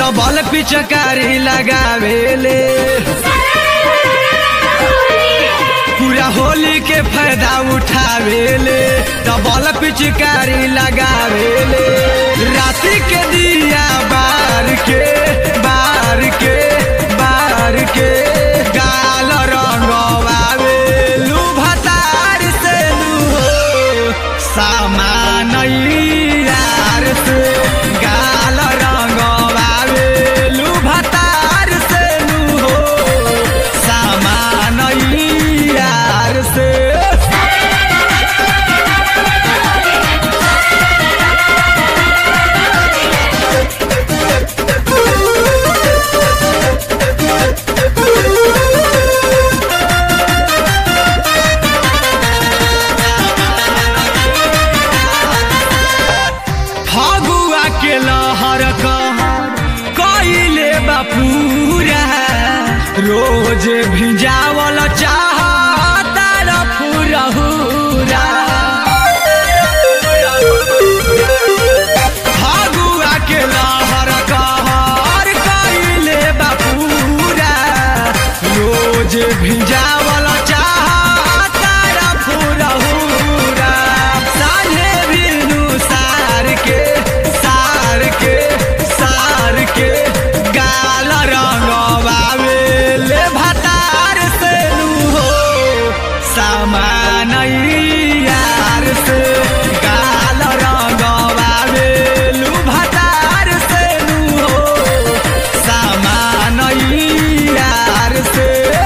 double पिचकारी लगावेले पूरा होली के फायदा उठावेले डबल पिचकारी लगावेले राति के दिया बार के बार के बार के गाल रंगवावे लू भतार से लू हो सामान यार से गाल रंगवावे लू भतार से लू हो सामान यार से फगुआ के लहर कइले बापूरा रोज भिजावल चाह तार फुरहुरा फगुआ के लहर कहर कइले बापूरा रोज भिजावल चाह तार फुरहुरा साझे बिनु सार के सार के सार के गाल रंगवावे ले भतार से लू हो सामान यार से गाल रंगवावे लू भतार से लू हो सामान यार से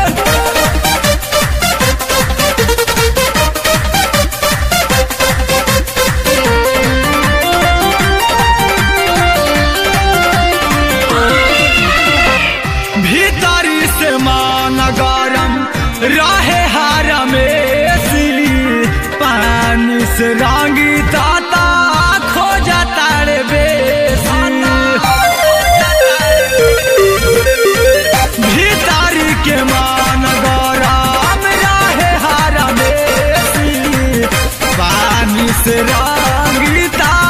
भीतरी से मान गरम रहे हार में पानी से रंगी ताता खो जाता रे भीतरी के मान गरम रहे हार में पानी से रंगी ता